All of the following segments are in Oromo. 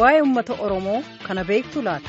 waa'ee uummata Oromoo kana beektu laata?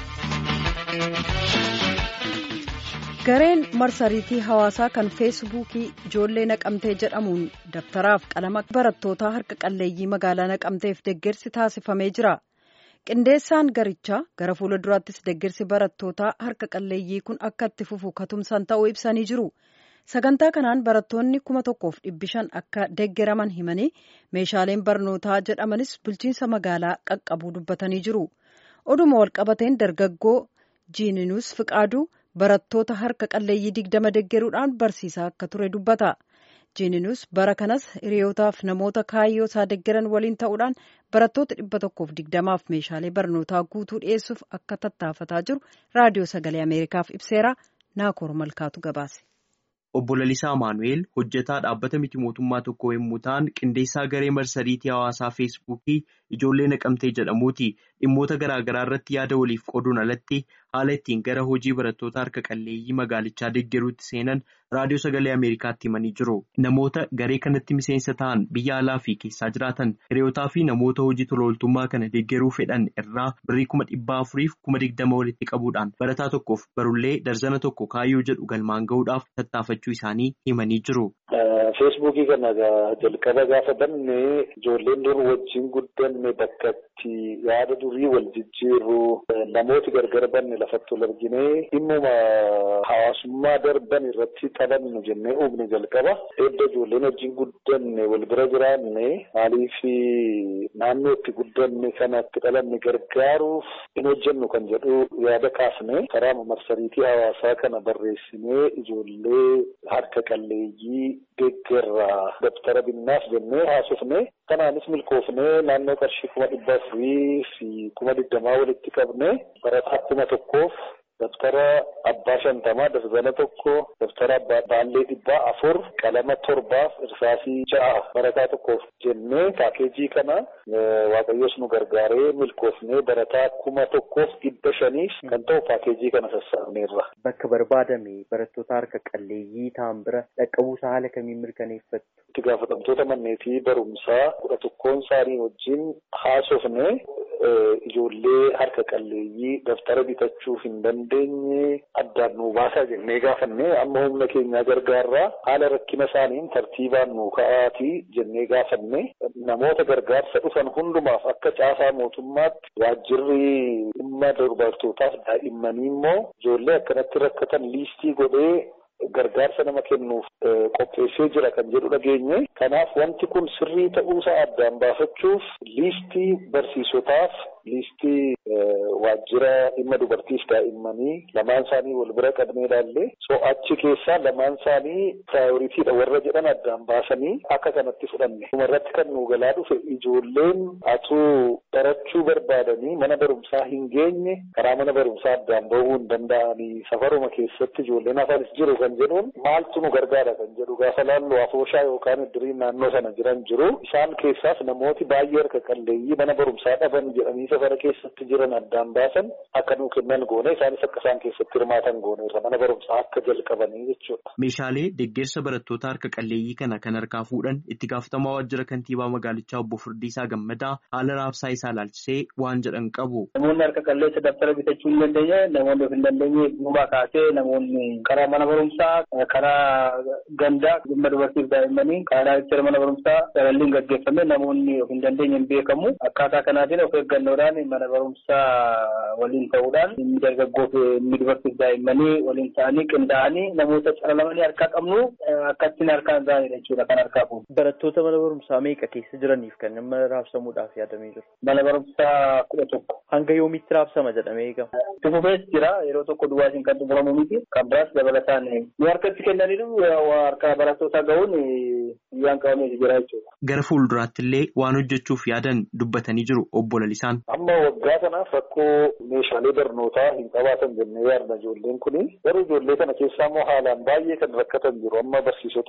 Gareen marsariitii hawaasaa kan feesbuukii ijoollee naqamtee jedhamuun dabtaraaf qalama barattootaa harka qalleeyyii magaalaa naqamteef deggersi taasifamee jira. Qindeessaan garichaa gara fuula duraattis deggersi barattootaa harka qalleeyyii kun akka itti fufu katumsan ta'uu ibsanii jiru. Sagantaa kanaan barattoonni kuma tokkoof dhibbi shan akka deggeraman himanii meeshaaleen barnootaa jedhamanis bulchiinsa magaalaa qaqqabuu dubbatanii jiru. Oduma walqabateen dargaggoo jiininuus fiqaaduu barattoota harka qalleeyyii digdama deggeruudhaan barsiisaa akka ture dubbata. jiininuus bara kanas hiriyootaaf namoota kaayyoo isaa deggeran waliin ta'uudhaan barattoota dhibba tokkoof digdamaaf meeshaalee barnootaa guutuu dhiyeessuuf akka tattaafataa jiru raadiyoo sagalee ameerikaaf ibseera naakoor malkaatu gabaase. Obbo Lalisaa Maanu'eel hojjetaa dhaabbata miti mootummaa tokko yommuu ta'an qindeessaa garee marsariitii hawaasaa feesbuukii ijoollee naqamtee jedhamuuti dhimmoota garaagaraa irratti yaada waliif qooduun alatti haala ittiin gara hojii barattoota harka qalleeyyii magaalichaa deggeruutti seenan raadiyoo sagalee ameerikaatti himanii jiru. Namoota garee kanatti miseensa ta'an biyya alaa fi keessaa jiraatan hiriyootaa fi namoota hojii tolooltummaa kana deggeruu fedhan irraa birrii kuma dhibbaa afuriif kuma digdama walitti qabuudhaan barataa tokkoof barullee darzana tokko kaayyoo jedhu galmaan gahuudhaaf tattaafachuu isaanii himanii jiru. Feesbuukii kana jalqaba gaafa banne ijoolleen dur wajjin guddanne bakka itti yaada durii wal jijjiirru namooti gargar banne lafatti wal argine dhimmuma hawaasummaa darban irratti taphannu jennee uumne jalqaba edda ijoolleen wajjin guddanne wal bira jiraanne maaliif naannoo itti guddanne kana itti dhalanne gargaaruuf hin hojjennu kan jedhu yaada kaasne karaa marsariitii hawaasaa kana barreessinee ijoollee harka qalleeyyii deeggarraa dabtara binnaaf jennee haasofne kanaanis milkoofnee naannoo qarshii kuma dhibba afurii fi kuma digdamaa walitti qabne barataa kuma tokkoof daftara abbaa shantamaa darzana tokko daftara abbaa baallee dhibbaa afur qalama torbaaf irsaasii ja'a barataa tokkoof jennee paakeejii kana waaqayyoos nu gargaaree milkoofnee barataa kuma tokkoof dhibba shaniif kan ta'u paakeejii kana sassaabneerra. Bakka barbaadame barattoota harka qalleeyyii ta'an bira dhaqqabuusaa haala kamiin mirkaneeffattu? Itti gaafatamtoota manneetii barumsaa kudha tokkoon isaanii wajjin haasofne ijoollee harka qalleeyyii daftara bitachuu hin dandeenye addaan nu baasaa jennee gaafanne amma humna keenyaa gargaarraa haala rakkina isaaniin tartiibaan nu ka'aatii jennee gaafanne namoota gargaarsa dhufan hundumaaf akka caasaa mootummaatti waajjirri dhimma dubartootaaf daa'immanii immoo ijoollee akkanatti rakkatan liistii godhee gargaarsa nama kennuuf qopheessee jira kan jedhu dhageenye kanaaf wanti kun sirrii ta'uusaa addaan baafachuuf liistii barsiisotaaf liistii waajjira dhimma dubartiif daa'immanii lamaan isaanii wal bira qabnee ilaalle so achi keessaa lamaan isaanii piraayoriitiidha warra jedhan addaan baasanii akka kanatti fudhanne irratti kan nu galaa dhufe ijoolleen atuu barachuu barbaadanii mana barumsaa hin geenye karaa mana barumsaa addaan bahuu hin danda'anii safaruma keessatti ijoolleen hafanis jiru kan jedhuun maaltu nu gargaara kan jedhu gaafa laallu afooshaa yookaan iddiriin naannoo sana jiran jiru isaan keessaas namooti baay'ee harka qalleeyyii mana barumsaa dhaban jedhanii safara keessatti jiran addaan baasan akka nuu kennan goone isaanis akka isaan keessatti hirmaatan goone irra mana barumsaa akka jalqabanii jechuudha. Meeshaalee deeggarsa barattoota harka qalleeyyii kana kan harkaa fuudhan itti gaafatamaa waajjira kantiibaa magaalichaa obbo Firdiisaa Gammadaa haala raabsaa isaa ilaalchisee waan jedhan qabu. Namoonni harka qalleessa daftara bitachuu hin dandeenye namoonni of hin dandeenye duubaa kaasee namoonni karaa mana barumsaa karaa gandaa dhimma dubartiif daa'immanii karaa jecha mana barumsaa salalliin gaggeeffame namoonni of hin dandeenye hin beekamu akkaataa kanaatiin of eeggannoodhaan mana barumsaa waliin ta'uudhaan inni dargaggoof inni dubartiif daa'immanii waliin ta'anii qindaa'anii namoota calalamanii harkaa qabnu akkattiin harkaan ga'anidha jechuudha kan harkaa fuudhu. Barattoota mana barumsaa meeqa keessa jiraniif kan nama raabsamuudhaaf yaadamee jiru? Mana barumsaa kudha tokko. Hanga yoomitti raabsama jedhamee eegama? Tufufees jira yeroo tokko duwwaasiin kan xumuramu miti kan biraas dabalataan nu harkatti kennaniiru harka barattootaa ga'uun biyyaan qabameeti jira jechuudha. Gara fuulduraatti illee waan hojjechuuf yaadan dubbatanii jiru obbo Lalisaan. Amma waggaa kanaaf rakkoo meeshaalee barnootaa hin qabaatan jennee yaadna ijoolleen kuni garuu ijoollee kana keessaa immoo haalaan baay'ee kan rakkatan jiru amma barsiisota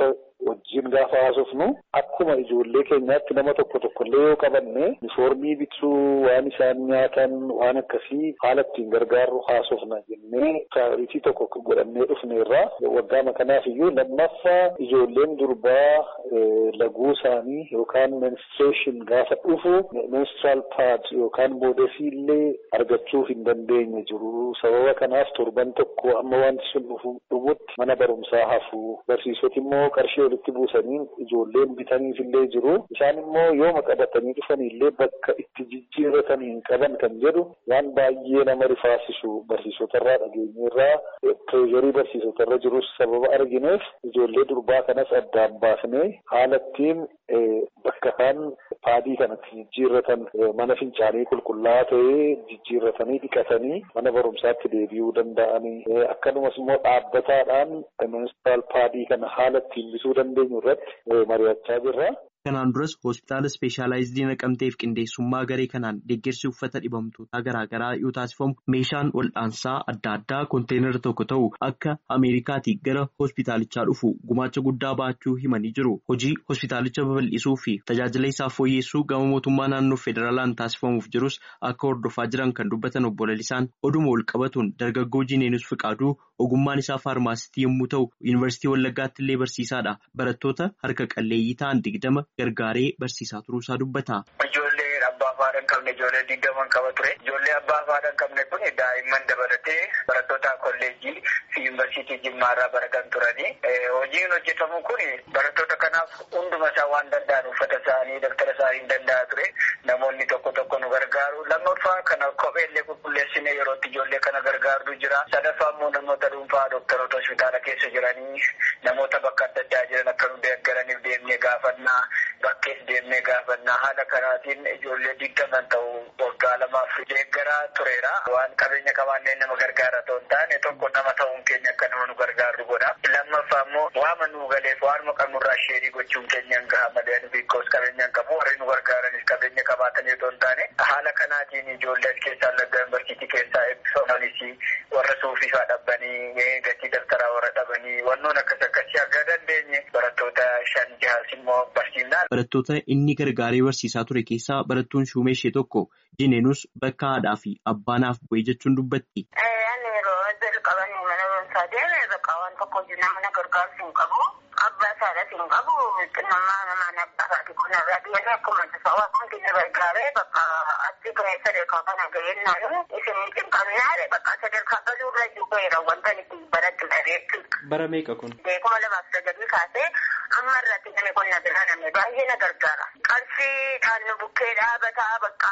wajjin gaafa haasofnu akkuma ijoollee keenyaatti nama tokko tokkollee yoo qabanne unifoormii bituu waan isaan nyaatan waan akkasii haala ittiin gargaarru haasofna jennee prioritii tokko godhannee dhufneerra waggaama kanaaf iyyuu lammaffaa ijoolleen durbaa laguu isaanii yookaan menstruation gaafa dhufu menstrual pad yookaan boodasii illee argachuu hin dandeenye jiru sababa kanaaf torban tokko amma wanti sun dhufu dhumutti mana barumsaa hafu barsiisoti immoo qarshii walitti buusanii ijoolleen bitaniif illee jiru isaan immoo yooma qabatanii dhufanii illee bakka itti jijjiirratanii hin qaban kan jedhu waan baay'ee nama rifaasisu barsiisotarraa dhageenyeerraa pireezarii barsiisotarra jirus sababa argineef ijoollee durbaa kanas addaan baasnee haala ittiin bakka kaan paadii kanatti jijjiirratan mana fincaanii qulqullaa'aa ta'ee jijjiirratanii dhiqatanii mana barumsaatti deebi'uu danda'anii akkanumas immoo dhaabbataadhaan menstrual paadii kana haala ittiin bituu dandeenyu irratti mari'achaa jirra. Kanaan duras hospitaala ispeeshaalaayizidii naqamteef qindeessummaa garee kanaan deeggarsi uffata dhibamtootaa garaagaraa yoo taasifamu meeshaan wal'aansaa adda addaa konteenara tokko ta'u akka Ameerikaatii gara hospitaalichaa dhufu gumaacha guddaa baachuu himanii jiru. Hojii hospitaalicha babal'isuu fi tajaajila isaa fooyyessuu gama mootummaa naannoo federaalaan taasifamuuf jirus akka hordofaa jiran kan dubbatan obbo Lalisaan oduma wal qabatuun dargaggoo Jineenus Fiqaaduu ogummaan isaa faarmaasitii yommuu ta'u yuunivarsiitii Wallaggaatti illee barsiisaadha. Barattoota harka qalleeyyii ta'an digdama gargaaree barsiisaa turuusaa dubbata. Ijoollee abbaa afaadha hin qabne ijoollee digdaman qaba ture. Ijoollee abbaa afaadha hin qabne kun daa'imman dabalatee barattoota kolleejjii fi yuunivarsiitii jimmaarraa baratan turanii. Hojiin hojjetamu kun barattoota kanaaf hunduma isaa waan danda'an uffata isaanii daftara isaanii hin danda'a ture. Namoonni tokko tokko nu gargaaru. Lammaffaa kana kopheellee qulqulleessine yerootti ijoollee kana gargaarru jira. Sadaffaa immoo namoota dhuunfaa dooktaroota hospitaala keessa jiranii namoota bakka adda addaa jiran akka nu deeggaraniif deemnee gaafannaa. Bakkees deemnee gaafannaa haala kanaatiin ijoollee digdaman ta'u waggaa lamaaf deeggaraa tureera. Waan qabeenya qabaannee nama gargaara ta'u hin taane tokko nama ta'uun keenya akka nama nu gargaaru godha. Lammaffaa immoo waama nu galeef waanuma qabnurraa sheerii gochuun keenya hin gaha malee biikkoos qabeenya hin qabu warri nu gargaaranis qabeenya qabaatanii otoo hin taane haala kanaatiin ijoollee keessaa lagga yuunivarsiitii keessaa eebbifamanis warra suufiifaa dhabbanii gatii daftaraa warra dhabanii wannoon akkas akkasii akka dandeenye barattoota shan jahaas immoo barsiifnaan. Barattoota inni gargaaree barsiisaa ture keessaa barattuun shuumee ishee tokko Jineenus bakka haadhaa fi abbaa naaf bu'ee jechuun dubbatti. Ani yeroo jalqaban mana barumsaa deeme bakka waan tokko nama na gargaarsu hin qabu. Abbaa isaadhaas hin qabu. Xinnummaa namaan abbaa isaati kun irraa deemee akkuma tasaa waan hundi na gargaaree bakka achi gahee sadarkaa kana gaheen naani isin hin qabnaare bakka sadarkaa galuu irra jiru wanta itti barattu dhabeechuudha. Bara meeqa kun? Beekuma lamaaf sagalii kaasee amma irratti namni qonna biraa namni baay'ee na gargaara. Qarshii kan nu bukkee dhaabataa bakka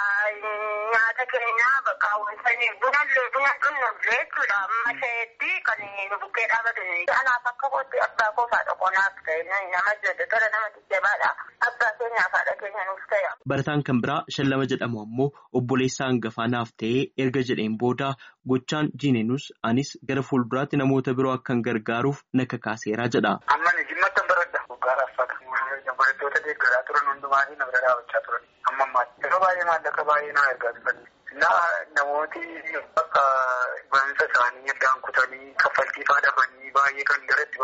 nyaata keenyaa bakka wanta bunallee buna dhunnullee jechuudha. Amma isheetti kan nu bukkee dhaabatu. Anaaf akka kootti abbaa koo faadha qonaaf ta'e nama jedhu tola nama jajjabaadha. Abbaa keenyaaf haadha keenya nuuf ta'e. Barataan kan biraa shallama jedhamu ammoo obboleessa hangafaa naaf ta'ee erga jedheen booda gochaan Jineenus anis gara fuulduraatti namoota biroo akkan gargaaruuf na kakaaseera jedha. Amma ni jimmatti baradha. Guggaaraaf faqa. Barattoota deeggaraa turan hundumaanii na bira dhaabachaa turan. Amma ammaatti. Yeroo baay'ee maallaqa baay'ee na ergaa turan. Namooti bakka barumsa isaanii addaan kutanii kaffaltii fa'aa dhabanii baay'ee kan garatti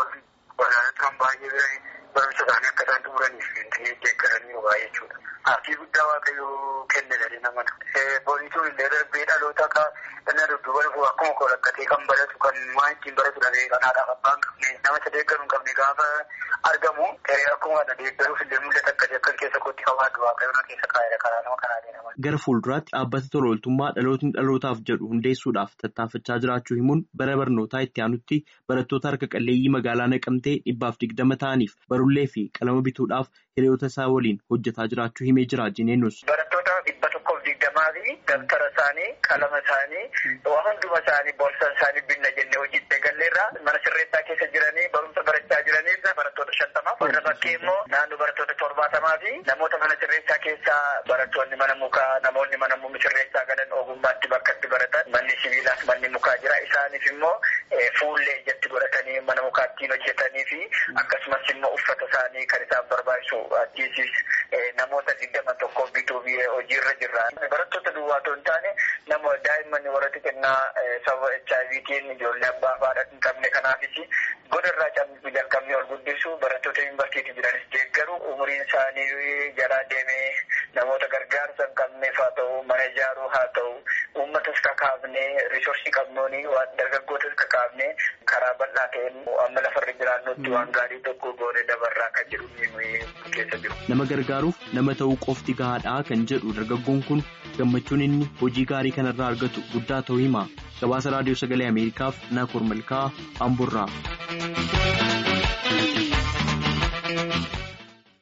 turan baay'ee barumsa isaanii akka isaan xumuraniif deeggaranii baay'ee jechuudha. Aaffii guddaa waaqayyoo kenne jedhee namana. Boonisuun illee darbee dhaloota akka inni dudduuba dhufu akkuma koo rakkatee kan baratu kan waan ittiin baratu dhabee kanaadhaaf abbaan qabne nama isa deeggaru hin qabne gaafa argamu akkuma kana deeggaruuf illee mul'ata akkasii akka keessa kootti qabaatu waaqayyoon keessa kaa'eera karaa nama kanaa deema. Gara fuulduraatti dhaabbata tola ooltummaa dhalootni dhalootaaf jedhu hundeessuudhaaf tattaafachaa jiraachuu himuun bara barnootaa itti aanutti barattoota harka qalleeyyii magaalaa naqamtee dhibbaaf digdama ta'aniif barullee fi qalama bituudhaaf hiriyoota isaa waliin hojjetaa jiraachuu himee jira Jineenus. Barattoota dhibba tokkoof digdamaa fi dabtara isaanii qalama isaanii waan hunduma isaanii boorsaa isaanii binna jennee hojii galleerraa mana sirreessaa keessa jiranii barumsa barachaa jiraniif barattoota shantamaaf warra bakkee immoo naannoo barattoota torbaatamaa fi namoota mana sirreessaa keessaa barattoonni mana mukaa namoonni mana sirreessaa galan ogummaatti bakka itti baratan manni sibiilaas manni mukaa jira isaaniif immoo fuullee ijatti godhatanii mana mukaattiin hojjetanii fi akkasumas immoo uffata isaanii kan isaan barbaachisu achiisis namoota digdama tokkoof bituuf hojiirra jirra. Barattoota duwwaa otoo hin taane nama daa'imman isaanii warra xixinnaa sababa HIVtiin ijoollee abbaa haadha hin qabne kanaafis godarraa cabbii jalqabnee ol guddisu barattoota yuunivarsiitii jiranis deeggaru umuriin isaanii jalaa deemee namoota gargaarsa hin qabneef haa ta'u mana ijaaruu haa ta'u uummatas kakaafnee riisoorsii qabnuuni waan dargaggootas kakaafnee karaa bal'aa ta'een amma lafarra jiraannutti waan gaarii tokko goone dabarraa kan jedhu keessa jiru. Nama gargaaruuf nama ta'uu qofti gahaadhaa kan jedhu dargaggoon kun gammachuun inni hojii gaarii kanarraa argatu guddaa ta'uu hima. Gabaasa raadiyoo sagalee Ameerikaaf Naakoor Malkaa Amburraa.